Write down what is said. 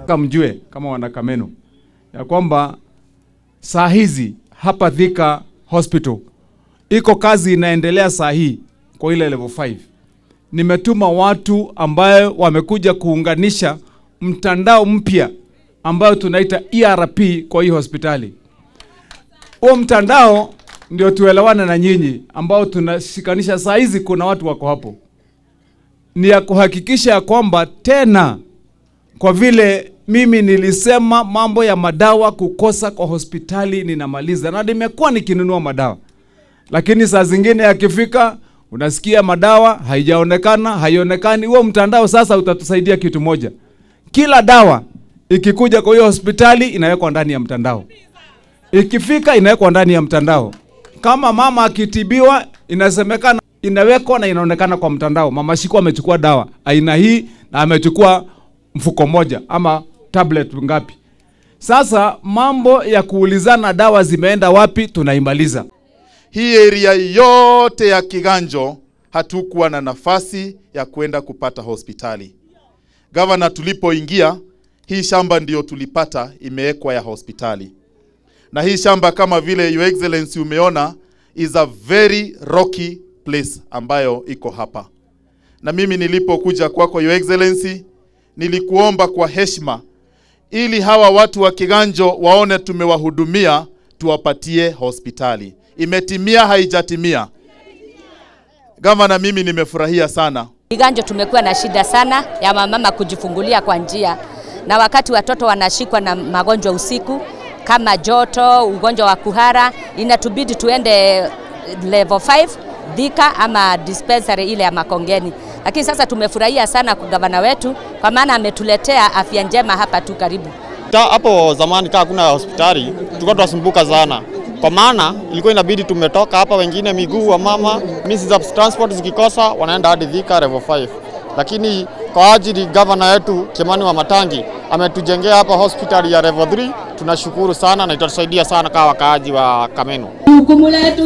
Nataka mjue kama wana Kameno ya kwamba saa hizi hapa Thika Hospital iko kazi inaendelea saa hii kwa ile level 5. Nimetuma watu ambayo wamekuja kuunganisha mtandao mpya ambayo tunaita ERP kwa hii hospitali. Huo mtandao ndio tuelewane na nyinyi ambao tunashikanisha saa hizi, kuna watu wako hapo, ni ya kuhakikisha ya kwamba tena, kwa vile mimi nilisema mambo ya madawa kukosa kwa hospitali ninamaliza, na nimekuwa nikinunua madawa, lakini saa zingine yakifika unasikia madawa haijaonekana, haionekani. Huo mtandao sasa utatusaidia kitu moja, kila dawa ikikuja kwa hiyo hospitali inawekwa ndani ya mtandao, ikifika inawekwa ndani ya mtandao. Kama mama akitibiwa, inasemekana inawekwa na inaonekana kwa mtandao, mama Shiku amechukua dawa aina hii na amechukua mfuko moja ama tablet ngapi. Sasa mambo ya kuulizana dawa zimeenda wapi tunaimaliza. Hii area yote ya Kiganjo hatukuwa na nafasi ya kwenda kupata hospitali. Gavana, tulipoingia hii shamba ndiyo tulipata imewekwa ya hospitali, na hii shamba kama vile Your Excellency umeona is a very rocky place ambayo iko hapa, na mimi nilipokuja kwako Your Excellency nilikuomba kwa heshima, ili hawa watu wa Kiganjo waone tumewahudumia, tuwapatie hospitali. Imetimia haijatimia? Gavana, mimi nimefurahia sana. Kiganjo tumekuwa na shida sana ya wamama kujifungulia kwa njia, na wakati watoto wanashikwa na magonjwa usiku kama joto, ugonjwa wa kuhara, inatubidi tuende level 5 Thika ama dispensary ile ya Makongeni. Lakini sasa tumefurahia sana kwa gavana wetu, kwa maana ametuletea afya njema hapa tu karibu. Ta, hapo zamani kaa kuna hospitali tulikuwa tunasumbuka sana, kwa maana ilikuwa inabidi tumetoka hapa, wengine miguu wa mama means za transport zikikosa wanaenda hadi Thika level 5, lakini kwa ajili gavana yetu Kimani wa Matangi ametujengea hapa hospitali ya level 3. Tunashukuru sana na itatusaidia sana kama wakaaji wa Kameno.